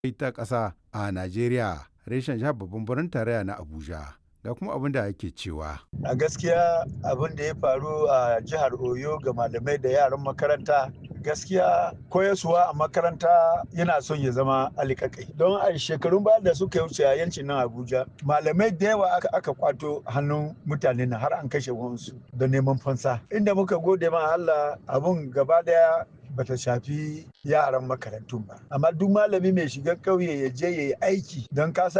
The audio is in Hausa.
ta ƙasa a Najeriya reshen jihar babban birnin tarayya na Abuja. Ga kuma abin da ake cewa. A gaskiya abin da ya faru a jihar Oyo ga malamai da yaran makaranta gaskiya koyaswa a makaranta yana son ya zama alikakai don a shekarun baya da suka wuce a yancin nan abuja malamai da yawa aka, aka kwato hannun mutane na har an kashe wansu da neman fansa inda muka gode ma allah abun gaba daya bata shafi yaran makarantun ba amma duk malami mai shiga ƙauye ya je ya yi aiki don kasa